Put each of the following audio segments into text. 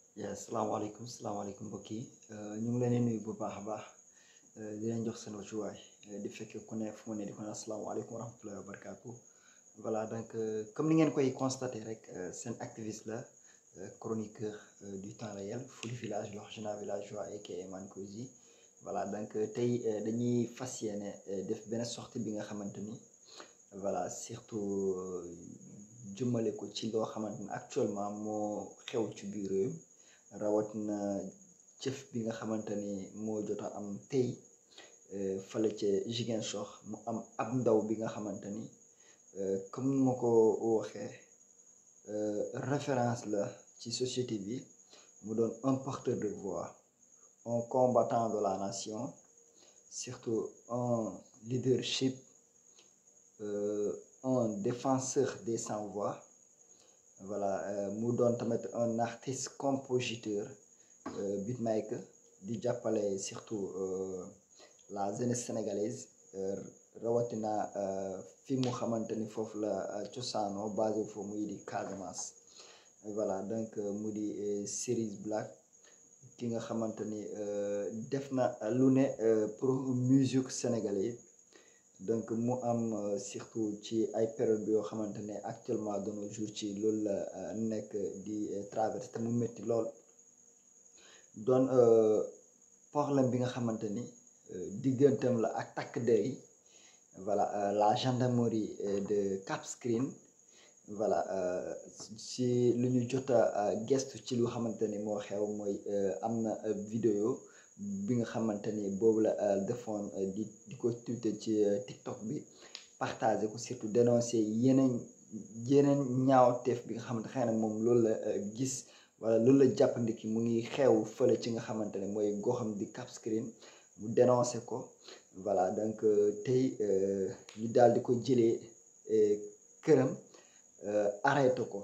yes salaamaaleykum salaamaaleykum mbokk yi ñu ngi leen di nuyu bu baax a baax di leen jox seen wàccuwaay di fekkee ku ne fu mu ne di ko naan asalaamaaleykum wa rahmatullahi wa barakaatu voilà donc comme ni ngeen koy constaté rek seen activiste la chroniqueur du temps réel Fouly Village l'original villageois aka Man Kozy voilà donc tey dañuy fas yéene def benn sortie bi nga xamante ni voilà surtout jëmale ko ci loo xamante ni actuellement moo xew ci biir réew rawatina jëf bi nga xamante ni moo jot a am tey fale ca Ziguinchor mu am ab ndaw bi nga xamante ni comme ni ma ko waxee référence la ci société bi mu doon un porteur de voix un combattant de la nation surtout un leadership un défenseur des sans voix voilà mu doon tamit un artiste compositeur beatmaker di jàppale surtout la jeunesse sénégalaise rawatina fi mu xamante ni foofu la cosaano basé foofu muy di Casamance voilà donc mu di Cerise Black ki nga xamante ni def na lu ne pour musique sénégalaise donc mu am surtout ci ay période bi yoo xamante ne actuellement de nos jours ci loolu la nekk di traversé te mu métti lool doon problème bi nga xamante ni digganteem la ak takk der yi voilà la gendarmerie de Cap Skirring voilà si lu ñu jot a gestu ci lu xamante ni moo xew mooy am na vidéo bi nga xamante ni boobu la defoon di di ko tuute ci TikTok bi partagé ko surtout dénoncé yeneen yeneen ñaawteef bi nga xamante xëy na moom loolu la gis wala loolu la jàppandiki mu ngi xew fële ci nga xamante ne mooy goxam di Cap Skirring mu dénoncé ko voilà donc tey ñu daal di ko jëlee këram arrêté ko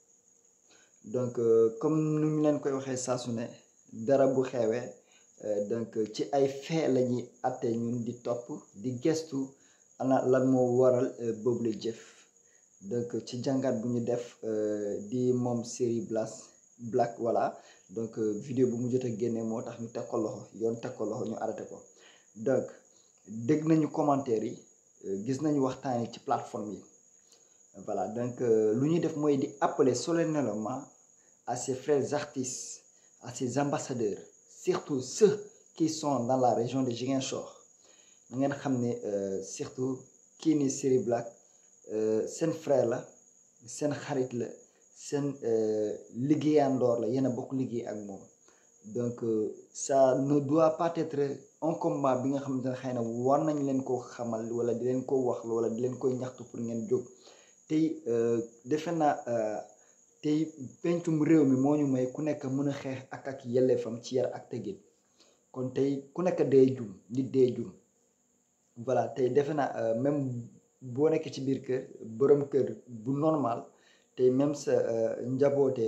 donc comme nu ñu leen koy waxee saa su ne dara bu xewee donc ci ay fait la ñuy atte ñun di topp di gestu ana lan moo waral boobu la jëf donc ci jàngat bu ñu def di moom série Black Black voilà donc vidéo bu mu jot a génne moo tax ñu teg ko loxo yoon teg ko loxo ñu arrêté ko donc dégg nañu commentaire yi gis nañu waxtaan yi ci plateforme yi voilà donc lu ñuy def mooy di appeler solennellement à ses frères artistes à ses ambassadeurs surtout ceux qui sont dans la région de Ziguinchor na ngeen xam ne surtout kii ni Cerise Black seen frère la seen xarit la seen liggéeyandoor la yéen a bokk liggéey ak moom donc ça ne doit pas être un combat bi nga xamante ne xëy na war nañ leen koo xamal wala di leen ko wax wala di leen koy ñaxtu pour ngeen jóg tey defe naa tey pencum réew mi moo ñu may ku nekk mën a xeex ak ak yelleefam ci yar ak teggin kon tey ku nekk dee jum nit dee jum voilà tey defe naa même boo nekkee ci biir kër borom kër bu normal tey même sa njaboote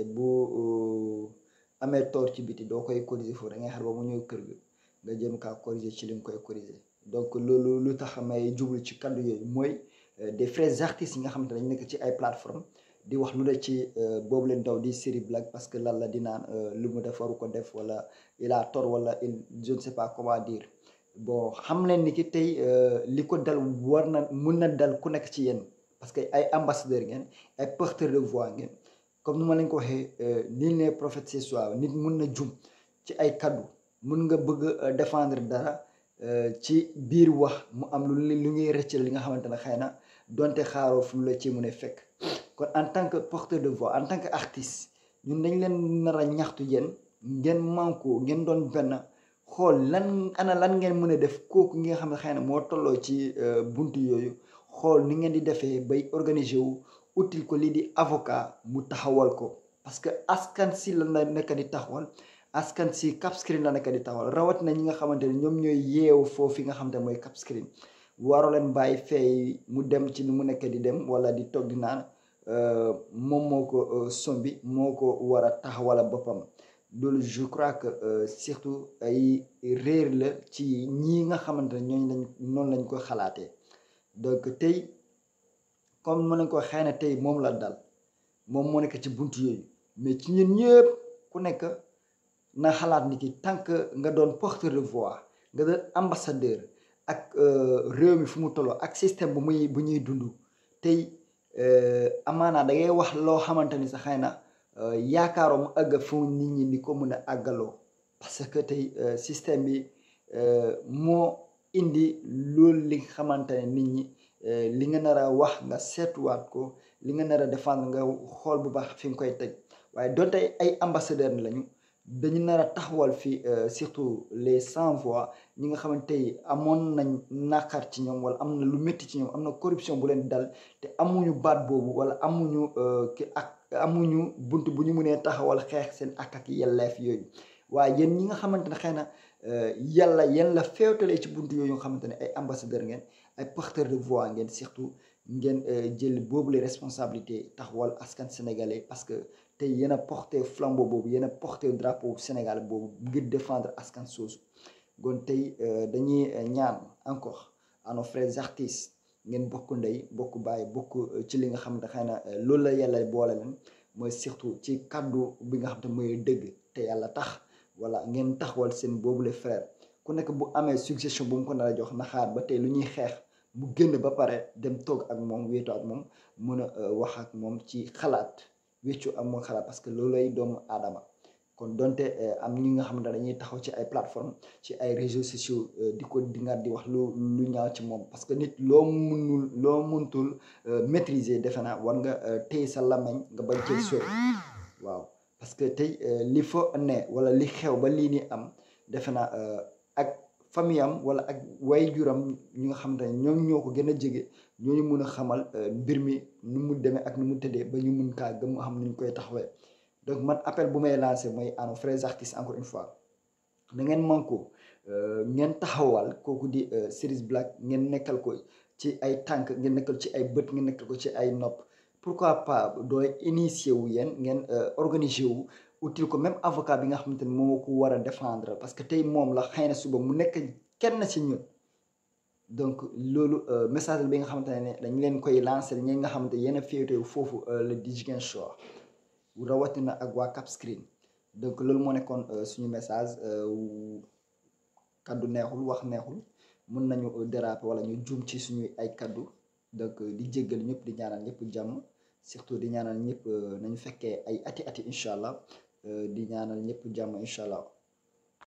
bu amee tort ci biti doo koy corriger foofu da ngay xar ba mu ñëw kër ga nga jëm kaa corriger ci li nga koy corriger donc loolu lu tax may jublu ci kaddu yooyu mooy des frères artistes yi nga xamante ne dañu nekk ci ay plateforme di wax lu ne ci boobu leen daw di Cerise Black parce que lan la di naan lu mu def waru ko def wala il a tort wala il je ne sais pas comment dire bon xam leen ni ki tey li ko dal war na mun na dal ku nekk ci yéen parce que ay ambassadeur ngeen ay porteur de voix ngeen comme ni ma leen ko waxee nul n'est prophète ce soir nit mun na jum ci ay kaddu mun nga bëgg défendre dara ci biir wax mu am lu lu ngay rëccal li nga xamante ne xëy na donte xaaroo fu mu la ci mun a fekk kon en tant que porteur de voix en tant que artiste ñun dañ leen nar a ñaxtu yéen ngeen manko ngeen doon benn xool lan ana lan ngeen mën a def kooku nga xam ne xëy na moo tolloo ci buntu yooyu xool ni ngeen di defee bay organiser wu util ko lii di avocat mu taxawal ko parce que askan si la na nekk di taxawal askan si Cap Skirring la nekk di taxawal rawat na ñi nga xamante ne ñoom ñooy yeewu foofu nga xamante ne mooy Cap Skirring waroo leen bàyyi fay mu dem ci ni mu nekk di dem wala di toog di naan moom moo ko sombi moo ko war a taxawala boppam loolu je crois que surtout ay réer la ci ñii nga xamante ne ñooñu lañ noonu lañ ko xalaatee donc tey comme mën nañ ko xëy na tey moom la dal moom moo nekk ci buntu yooyu mais ci ñun ñëpp ku nekk na xalaat ni ki tant que nga doon porteur de voix nga doon ambassadeur ak réew mi fu mu tolloo ak système bu muy bu ñuy dund tey amaanaa da ngay wax loo xamante ni sa xëy na yaakaaroo mu àgg fu nit ñi ni ko mën a àggaloo parce que tey système bi moo indi loolu li nga xamante ne nit ñi li nga nar a wax nga seetuwaat ko li nga nar a défendre nga xool bu baax fi nga koy teg waaye donte ay ambassadeur lañu dañu nar a taxawal fii surtout les sans voix ñi nga xamante tey amoon nañ naqar ci ñoom wala am na lu métti ci ñoom am na corruption bu leen dal te amuñu baat boobu wala amuñu ki ak amuñu bunt bu ñu mënee taxawal xeex seen ak ak yelleef yooyu waaye yéen ñi nga xamante ne xëy na yàlla yéen la féewtalee ci bunt yooyu nga xamante ne ay ambassadeur ngeen ay porteur de voix ngeen surtout ngeen jël boobu les responsabilités taxawal askan sénégalais parce que tey yéen a porté flambeau boobu yéen a porté drapeau Sénégal boobu ngir défendre askan soosu kon tey dañuy ñaan encore à nos frères artistes ngeen bokk ndey bokk bàyyi bokk ci li nga xam ne xëy na loolu la yàlla boole leen mooy surtout ci kaddu bi nga xam te mooy dëgg te yàlla tax voilà ngeen taxawal seen boobu les frères ku nekk bu amee suggestion bu mu ko nar a jox na xaar ba tey lu ñuy xeex mu génn ba pare dem toog ak moom wéetoo ak moom mën a wax ak moom ci xalaat wéccu ak moom xalaat parce que loolay doomu aadama kon donte am ñi nga xamante ne dañuy taxaw ci ay plateforme ci ay réseaux sociaux di ko dingaat di wax lu lu ñaaw ci moom parce que nit loo munul loo muntul maîtriser defe naa war nga téye sa làmmiñ nga bañ cee sori waaw parce que tey li fa ne wala li xew ba lii ni am defe naa ak famille am wala ak way juram ñi nga xamante ne ñoom ñoo ko gën a jege ñooñu mun a xamal mbir mi nu mu demee ak nu mu tëddee ba ñu mun kaa gëm xam nu ñu koy taxawee donc man appel bu may lancé mooy à nos frères artistes encore une fois na ngeen manko ngeen taxawal kooku di Cerise Black ngeen nekkal ko ci ay tànk ngeen nekkal ci ay bët ngeen nekkal ko ci ay nopp pourquoi pas dooy initier wu yéen ngeen organiser wu utile ko même avocat bi nga xamante ne moo ko war a défendre parce que tey moom la xëy na suba mu nekk kenn ci ñun donc loolu message bi nga xamante ne dañ leen koy lancer ñi nga xamante yéen a féetee foofu le di Ziguinchor rawatina ak waa Cap Skirring donc loolu moo nekkoon suñu message kaddu neexul wax neexul mën nañu déraper wala ñu juum ci suñuy ay kaddu donc di jéggal ñëpp di ñaanal ñëpp jàmm surtout di ñaanal ñëpp nañu fekkee ay ati ati incha allah di ñaanal ñëpp jàmm incha allah